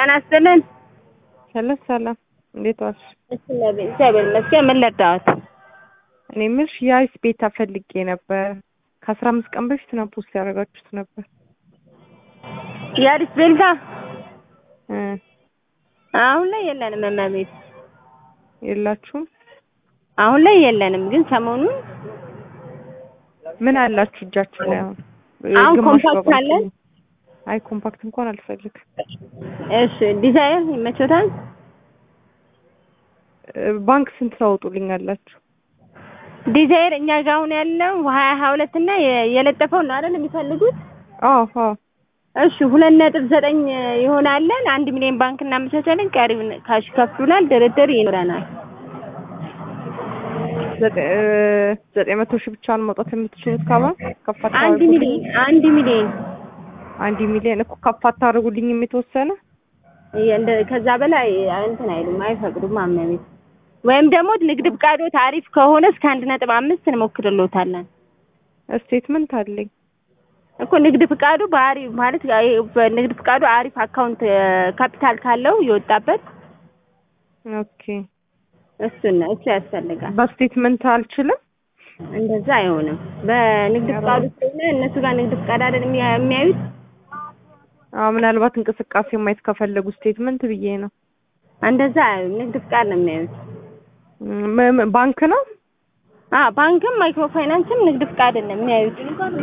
ጤና ይስጥልን። ሰላም ሰላም፣ እንዴት ዋልሽ? እግዚአብሔር ይመስገን። ምን ልርዳዎት? እኔ የምልሽ የአይስ ቤታ ፈልጌ ነበር። ከአስራ አምስት ቀን በፊት ነው ፖስት ያደረጋችሁት ነበር። የአዲስ ቤልታ እ አሁን ላይ የለንም እመቤት፣ የላችሁም? አሁን ላይ የለንም። ግን ሰሞኑን ምን አላችሁ እጃችሁ ላይ አሁን? አሁን ግማሽ ኮምፓክት በባንክ አለን። ነው። አይ ኮምፓክት እንኳን አልፈልግም። እሺ ዲዛይር ይመቾታል? እ ባንክ ስንት ታወጡልኛላችሁ? ዲዛይር እኛ ጋር አሁን ያለው ሀያ ሀያ ሁለት እና የ- የለጠፈው ነው አይደል የሚፈልጉት? አዎ አዎ እሺ ሁለት ነጥብ ዘጠኝ ይሆናለን። አንድ ሚሊዮን ባንክ እናመቻቻለን። ቀሪውን ካሽ ከፍሉናል። ድርድር ይኖረናል። ዘጠ- እ ዘጠኝ መቶ ሺህ ብቻ ነው መውጣት የምትችሉት ከባንክ? ከፍ አንድ አታደርጉልኝም? ሚሊዮን አንድ ሚሊዮን አንድ ሚሊዮን እኮ ከፍ አታደርጉልኝም የተወሰነ? እንደ- ከዛ በላይ እንትን አይሉም አይፈቅዱም። አመቤት ወይም ደግሞ ንግድ ፍቃዶ ታሪፍ ከሆነ እስከ አንድ ነጥብ አምስት እንሞክርሎታለን ስቴትመንት አለኝ። እኮ ንግድ ፍቃዱ ባህሪ ማለት ይሄ በንግድ ፍቃዱ አሪፍ አካውንት ካፒታል ካለው የወጣበት ኦኬ እሱን ነው እሱ ያስፈልጋል። በስቴትመንት አልችልም። እንደዛ አይሆንም። በንግድ ፍቃዱ ስለሆነ እነሱ ጋር ንግድ ፍቃድ አይደል የሚያ- የሚያዩት አዎ ምናልባት እንቅስቃሴ ማየት ከፈለጉ ስቴትመንት ብዬ ነው። እንደዛ አያዩም። ንግድ ፍቃድ ነው የሚያዩት። ም- ም- ባንክ ነው። አ ባንክም ማይክሮ ፋይናንስም ንግድ ፍቃድ ነው የሚያዩት።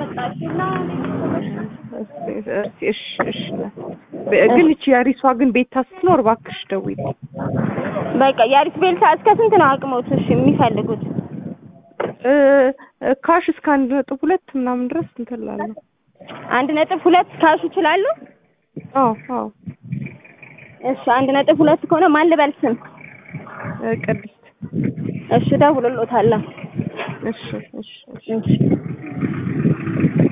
እስቲ እሺ እሺ። በ- ግን እቺ ያሪሷ ግን ቤታ ስትኖር እባክሽ ደውዪልኝ። በቃ የአሪፍ ቤልታ እስከ ስንት ነው አቅሞት? እሺ የሚፈልጉት እ እ ካሽ እስከ አንድ ነጥብ ሁለት ምናምን ድረስ እንትን እላለሁ። አንድ ነጥብ ሁለት ካሽ ይችላሉ? አዎ አዎ። እሺ አንድ ነጥብ ሁለት ከሆነ ማን ልበል ስም? እ ቅድስት እሺ ደውልሎታለሁ። እሺ እሺ እሺ። እሺ